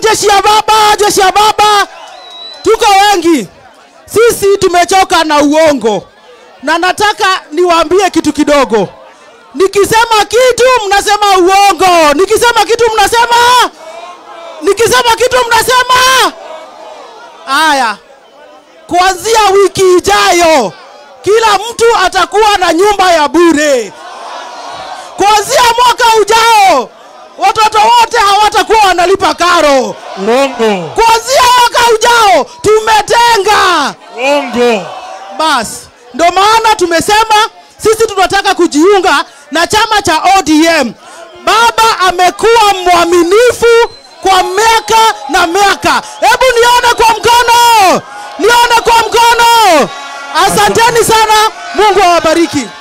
jeshi ya baba, jeshi ya baba, tuko wengi. Sisi tumechoka na uongo, na nataka niwaambie kitu kidogo. Nikisema kitu mnasema uongo, nikisema kitu mnasema, nikisema kitu mnasema. Haya, kuanzia wiki ijayo kila mtu atakuwa na nyumba ya bure. Kuanzia mwaka ujao watoto wote hawatakuwa wanalipa karo. Uongo. Kuanzia mwaka ujao tumetenga. Uongo. Basi ndo maana tumesema sisi tunataka kujiunga na chama cha ODM. Baba amekuwa mwaminifu kwa miaka na miaka. Hebu nione kwa mkono, nione kwa mkono. Asanteni sana, Mungu awabariki.